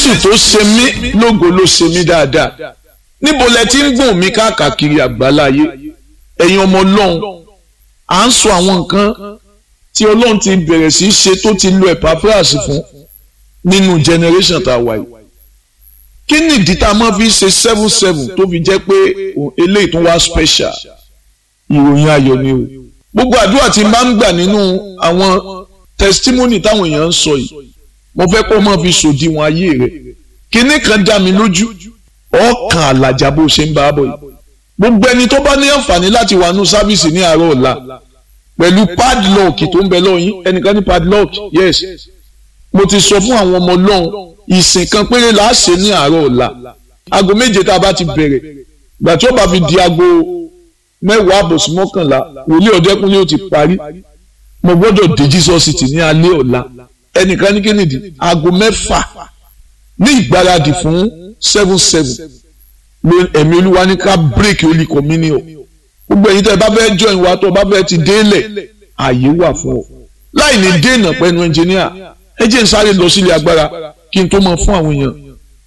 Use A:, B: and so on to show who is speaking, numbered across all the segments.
A: jésù tó ṣe mí lógo ló ṣe mí dáadáa níbo lẹ ti ń gùn mí káàkiri àgbáláyé ẹ̀yin ọmọ ọlọ́run à ń sọ àwọn nǹkan tí ọlọ́run ti bẹ̀rẹ̀ sí í ṣe tó ti lo Epaphras fún nínú generation tá a wà yìí kí ni ìdí tá a máa fi ṣe seven seven tó fi jẹ́ pé eléyìí tó wá special ìròyìn ayọ̀ ni o gbogbo àdúrà tí n bá ń gbà nínú àwọn testimony táwọn èèyàn ń sọ yìí mo fẹ́ kó máa fi sòdiwọ̀n ayé rẹ̀ kíní kan dá mi lójú ọkàn àlàjá bó ṣe ń bá a bọ̀ yìí gbogbo ẹni tó bá ní àǹfààní láti wà nù sáfíìsì ní àárọ̀ ọ̀la pẹ̀lú padlock tó ń bẹ lọ́yìn ẹnìkan ní padlock yes mo ti sọ fún àwọn ọmọ ọlọ́run ìsìn kan péré là á ṣe ní àárọ̀ ọ̀la aago méje tá a bá ti bẹ̀rẹ̀ ìgbà tí ó bá fi di aago mẹ́wàá àbòsí mọ́kànlá wòlíì ọ̀dẹ́kùnlé ó ti parí mo gbọ́dọ̀ dé Jesus City ní alẹ́ ọ̀la ẹnìkan ní kennedy aago mẹ́fà ní ìgbáradì fún seven seven ló ẹ̀mí olúwa ní ká break holy communion gbogbo ẹ̀yin tẹ́ ẹ bá fẹ́ join wa tó o bá fẹ́ ti délẹ̀ ààyè wà fún ọ láì ní dènà pẹ̀lú ẹnjìníà ẹ jẹ́ n sáré lọ sílé agbára kí n tó mọ fún àwọn èèyàn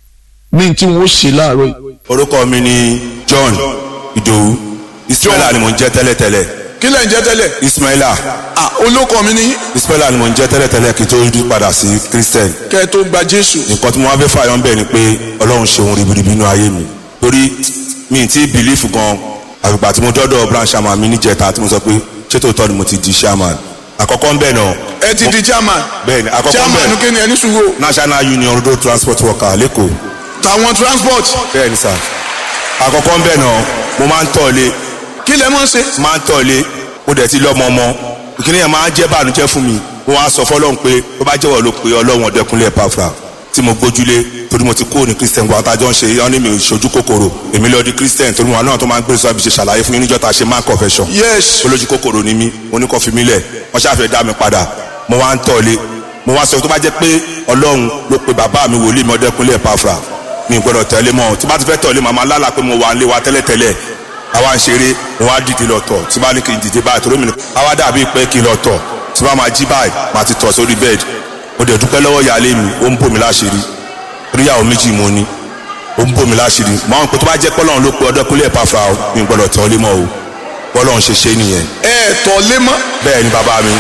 A: ní tí wọ́n ṣe láàárọ̀ yìí.
B: orúkọ mi ni John Ìdòwú Ismaila ni mò ń jẹ́ tẹ́lẹ̀tẹ́lẹ̀
A: kí lẹ̀ ń jẹ́ tẹ́lẹ̀.
B: Ismaila
A: ah olóko mi ní
B: Ismaila ni mò ń jẹ́ tẹ́lẹ̀tẹ́lẹ̀ kí n tó yí padà sí Christian
A: kẹ́ ẹ tó gba Jésù.
B: nǹkan tí mo wá fẹ́ fààyàn bẹ́ẹ̀ ni pé Ọlọ́run ṣe ohun ribiribi nínú ayé mi torí mi ti bìlífù gan àgbà tí mo dọ́dọ̀ branch chairman mi níjẹta tí mo sọ pé ṣé tòótọ́ ni mo ti di chairman àkọ́kọ́ ń bẹ̀ náà
A: ẹ ti di chairman.
B: bẹ́ẹ̀ni àkọ́kọ́ ń
A: chairman
B: bẹ̀
A: kí ni ẹni sùúrù.
B: National Union Road Transport Worker lẹ́kọ̀ọ́
A: tàwọn transport.
B: bẹ́ẹ̀ni sà àkọ́kọ́ ń bẹ̀ náà mo máa ń tọ̀lé
A: kí lẹ mọ̀ ṣe.
B: máa ń tọ̀lé mo dẹ̀ ti lọ́mọ ọmọ ìkíni yẹn máa ń jẹ́ bànújẹ́ fún mi mo wá sọ fọlọ́run pé tó bá jẹ́wọ́ ló pé ọlọ́run ọ̀dẹ́kunlé Epafra tí mo gbójúlé torí mo ti kó ní Christian wa tájọ́ ń ṣe yọ́n ní mi ìṣojú kòkòrò èmi lọ́ọ́ di Christian torí wọn náà tó máa ń gbé sọ ibi ṣe ṣàlàyé fún yín níjọ́ ta ṣe man confession
A: yes.
B: olójú kòkòrò ni mí mo ní kó fi mí lẹ̀ wọ́n ṣàfẹ́ dá mi padà mo wá ń tọ̀lé mo wá sọ tó bá jẹ́ pé ọlọ́run ló pe bàbá mi wòlíì mi ọ̀dẹ́kunlé Epafra mi ò gbọ́dọ̀ tẹ̀lé mọ́ tí bá ti fẹ́ tọ̀lé màmá lálàá pé mo wà ń lé wa tẹ́lẹ̀tẹ́lẹ̀ àwa ń ṣeré mo wá dìde lọ tọ̀ tí bá ní kí n dìde báyìí torí mi ní àwa dàbí pé kí n lọ tọ̀ tí bá máa jí báyìí máa ti tọ̀ sórí bẹ́ẹ̀dì mo dẹ̀ dúpẹ́ lọ́wọ́ ìyáálé mi ó ń bò mí láṣìírí oríyàwó méjì mo ní ó ń bò mí láṣìírí máa ń pè tó bá jẹ́ pọ́lọ́run ló pe Ọdẹ́kúnlé Epafra o mi ò gbọ́dọ̀ tọ́ lé mọ́ o pọ́lọ́run ṣe ṣe nìyẹn
A: ẹ tọ̀ lé mọ́.
B: bẹ́ẹ̀ ni bàbá mi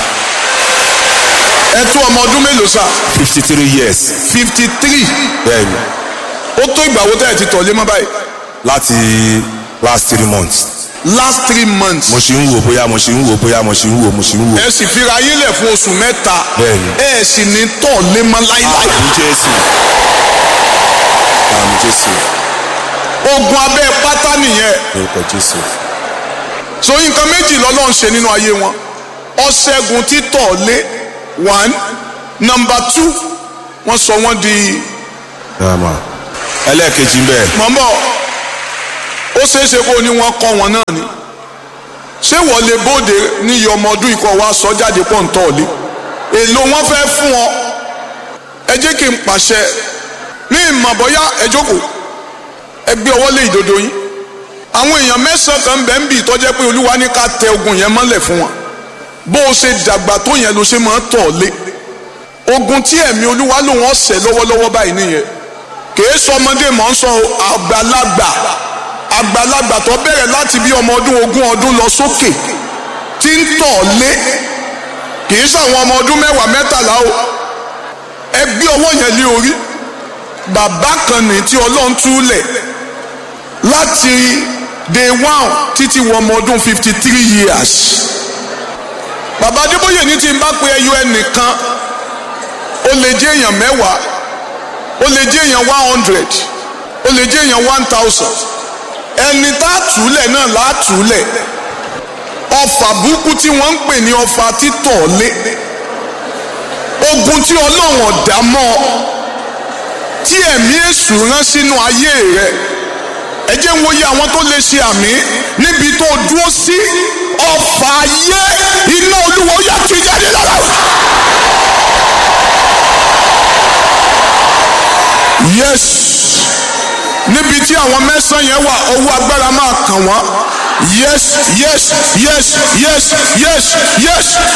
A: ẹ tó ọmọ ọdún mélòó sá.
B: fifty three years
A: fifty three.
B: bẹ́ẹ̀ ni
A: ó tó ìgbà wo tẹ́ ẹ ti tọ̀ lé mọ́ báyìí.
B: láti last three months
A: last three months.
B: mo ṣì ń wò bóyá mo ṣì ń wò bóyá mo ṣì ń wò mo ṣì ń wò
A: ẹ sì fira yín lẹ̀ fún oṣù mẹ́ta.
B: Bẹ́ẹ̀ni.
A: ẹ sì ní tọ̀ lé mọ́ láíláí.
B: àmì Jésù àmì Jésù
A: ogun abẹ́ pátá nìyẹn.
B: orúkọ Jésù
A: so nǹkan méjì lọ́lọ́run ṣe nínú ayé wọn ọ̀ṣẹ́gun títọ̀ lé one number two wọ́n sọ wọ́n di
B: Rama. ẹlẹ́ẹ̀kejì ń bẹ̀
A: mọ̀mọ́ ó ṣeéṣe kó ní wọ́n kọ́ wọn náà ni ṣé wọ́n lè bóde ní iye ọmọ ọdún ikọ̀ wa sọ jáde pọ̀ ń tọ̀ lé èlò wọn fẹ́ fún ọ ẹ jẹ́ kí n pàṣẹ ní ìmọ̀ bọ́yá ẹ jókòó ẹ gbé ọwọ́ lé ìdodo yín àwọn èèyàn mẹ́sàn-án kan bẹ́ẹ̀ ń bì tọ́jẹ́ pé olúwa ní ká tẹ ogun yẹn mọ́lẹ̀ fún wọn bó o ṣe dàgbà tó yẹn ló ṣe máa tọ̀ lé ogun tí ẹ̀mí olúwa lòun ọ̀sẹ̀ lọ́wọ́lọ́wọ́ báyìí nìyẹn kìí sọ ọmọdé mọ̀ ń sọ àgbàlagbà àgbàlagbà tó bẹ̀rẹ̀ láti bí ọmọ ọdún ogún ọdún lọ sókè tí ń tọ̀ lé kìí sọ àwọn ọmọ ọdún mẹ́wàá mẹ́tàlá o ẹ gbé ọwọ́ yẹn lé orí bàbá kan ní tí ọlọ́run túlẹ̀ láti day one títí wọ ọmọ ọdún fifty three years bàbá adébóyè ní tí n bá pe ẹyọ ẹnìkan ó lè jẹ́ èèyàn mẹ́wàá ó lè jẹ́ èèyàn one hundred ó lè jẹ́ èèyàn one thousand ẹni tá a túlẹ̀ náà là á túlẹ̀ ọfà burúkú tí wọ́n ń pè ní ọfà títọ̀ lé ogun tí ọlọ́run ọ̀dà mọ́ ọ tí ẹ̀mí èṣù rán sínú ayé rẹ ẹ jẹ́ ń wòye àwọn tó lè ṣe àmì níbi tó dúró sí ọfà ayé iná olúwa ó yà tú jáde lára rẹ. yes níbi tí àwọn mẹ́sàn-án yẹn wà ọwọ́ agbára máa kàn wọ́n yes yes yes yes yes yes